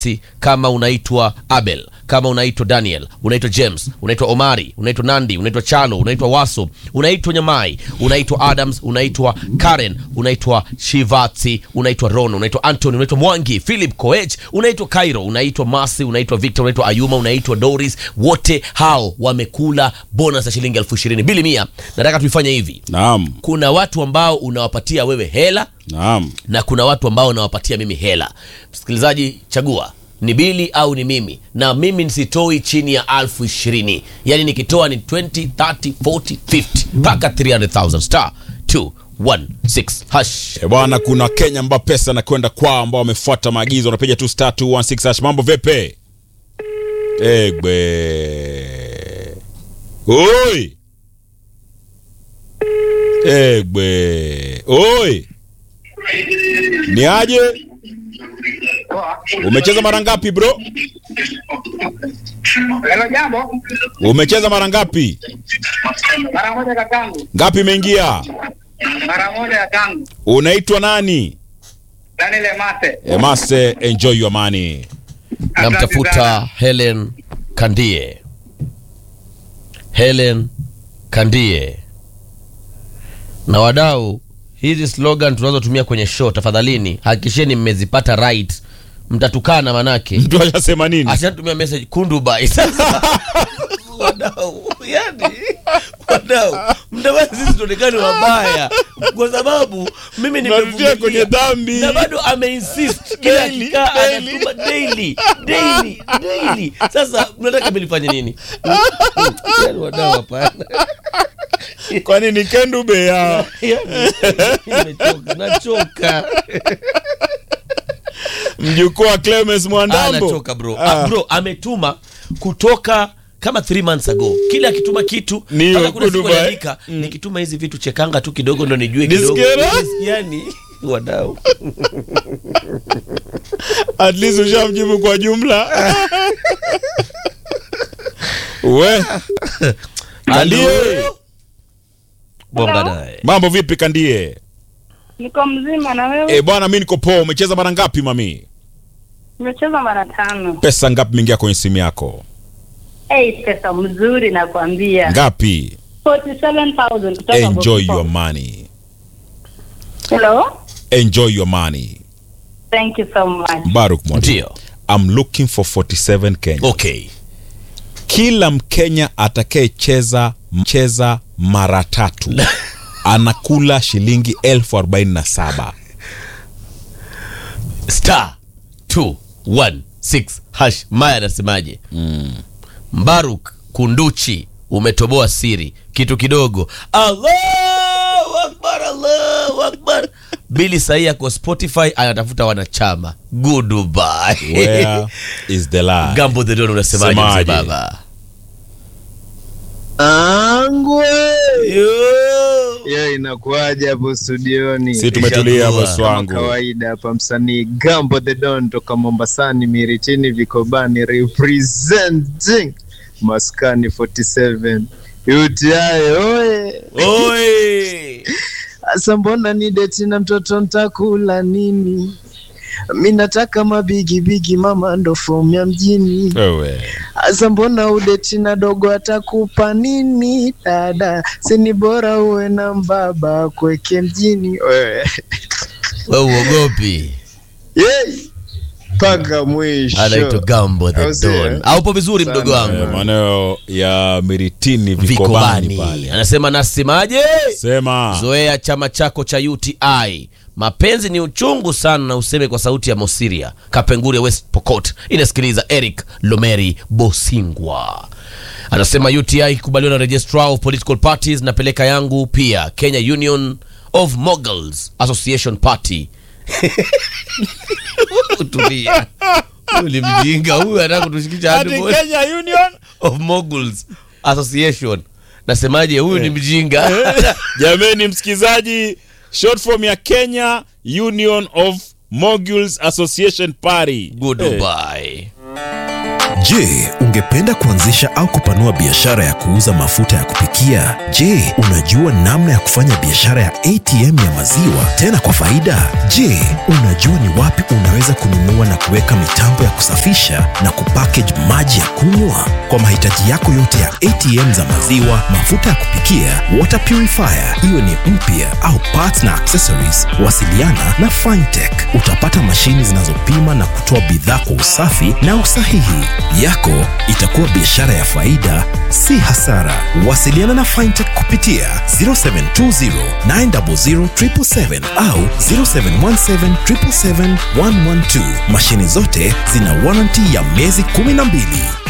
Si, kama unaitwa Abel, kama unaitwa Daniel, unaitwa James, unaitwa Omari, unaitwa Nandi, unaitwa Chalo, unaitwa Waso, unaitwa Nyamai, unaitwa Adams, unaitwa Karen, unaitwa Shivatsi, unaitwa Ron, unaitwa Anthony, unaitwa Mwangi, Philip Koech, unaitwa Cairo, unaitwa Masi, unaitwa Victor, unaitwa Ayuma, unaitwa Doris. Wote hao wamekula bonus ya shilingi elfu ishirini bili mia. Nataka tuifanye hivi, Naam, kuna watu ambao unawapatia wewe hela naam. na kuna watu ambao nawapatia mimi hela. Msikilizaji, chagua ni bili au ni mimi, na mimi nisitoi chini ya alfu ishirini. Yani nikitoa ni 20, 30, 40, 50 mpaka 300,000 star 216 hash. E bwana, kuna Kenya ambao pesa nakwenda kwao ambao wamefuata maagizo, wanapiga tu star 216 hash. Mambo vipi? Egbe. Oi. Egbe. Oi. Ni aje? Umecheza mara ngapi bro? Hello, jambo. Umecheza mara ngapi? Mara moja kakangu, Ngapi imeingia? mara moja kakangu. Unaitwa nani? Daniel Mate. Emase, enjoy your money. Namtafuta Helen Kandie. Helen Kandie. Na wadau, hizi slogan tunazotumia kwenye show, tafadhalini hakikisheni mmezipata right. Mtatukana manake Mtu ashasema nini? ashatumia message kundubai sasa wadau yani wadau mtamani sisi tuonekane wabaya kwa sababu mimi Tunarudia nimevumilia kwenye dhambi. na bado ameinsist kila Daily, akikaa daily. anatuma daily daily daily sasa mnataka milifanye nini yani wadau hapana Kwani ni kendube ya Yani, nimechoka nachoka mjukuu wa Clemens Ah, Mwandambo? nachoka bro Ah. ah, bro ametuma kutoka kama 3 months ago kila akituma kitu Ni mpaka kuna siku Dubai. aliandika, nikituma hizi vitu chekanga tu kidogo ndo nijue kidogo Nisikiera? yani wadau At least ushamjibu kwa jumla. We Kandie, bonga Hello? naye mambo vipi Kandie? Niko mzima na wewe? E bwana, mi niko poa. Umecheza mara ngapi mami? Nimecheza mara tano. Pesa ngapi mingia kwenye simu yako? Hey, pesa mzuri nakwambia. Ngapi? 47,000 kutoka Enjoy Vodafone. your money, Hello? enjoy your money. Thank you so much. Baruk Mwalimu, ndio I'm looking for 47 Kenya. okay Kila Mkenya atakayecheza mcheza mara tatu anakula shilingi elfu arobaini na saba. star 216 hash maya anasemaje mbaruk kunduchi umetoboa siri kitu kidogo allahu akbar allahu akbar bili sahii ako spotify anatafuta wanachama goodbye Where is the lie? gambo the don unasemaje mzee Semaje? baba Angwe Yo. yo, inakuwaje hapo studioni? Si tumetulia Ishakuwa. bosi Kama wangu. kawaida hapa, msanii Gambo the Don toka Mombasani, Miritini, Vikobani, representing Maskani 47 UTI oye. Oi. Asa mbona ni deti na mtoto ntakula nini? Mi nataka mabigi bigi, mama ndo fomu ya mjini. Wewe. Asa mbona udeti na dogo atakupa nini? Dada, sini bora uwe na mbaba kweke mjini. Wewe. we uogopi Yay! Mpaka mwisho. anaitwa gambo the Au sio, don eh? aupo vizuri Sana. mdogo wangu Eh, maeneo ya Miritini Vikobani vikobani pale. anasema nasemaje Sema. zoea chama chako cha uti mapenzi ni uchungu sana na useme kwa sauti ya mosiria kapenguri ya west pokot inasikiliza eric lomeri bosingwa anasema uti ikubaliwa na registrar of political parties napeleka yangu pia kenya union of moguls association party tulia ulimjinga huyu anataka kutushikisha hadi Ati moja Kenya Union of moguls association nasemaje huyu ni mjinga jameni msikizaji short form ya kenya union of moguls association party Eh, goodbye Je, ungependa kuanzisha au kupanua biashara ya kuuza mafuta ya kupikia? kupikia? Je, unajua namna ya kufanya biashara ya ATM ya maziwa tena kwa faida? Je, unajua ni wapi unaweza kununua na kuweka mitambo ya kusafisha na kupackage maji ya kunywa? Kwa mahitaji yako yote ya ATM za maziwa, mafuta ya kupikia, water purifier, iwe ni mpya au parts na accessories, wasiliana na Fintech. Utapata mashini zinazopima na kutoa bidhaa kwa usafi na usahihi. Yako itakuwa biashara ya faida, si hasara. Wasiliana na Fintech kupitia 0720 900 777 au 0717 777 112. Mashini zote zina warranty ya miezi 12.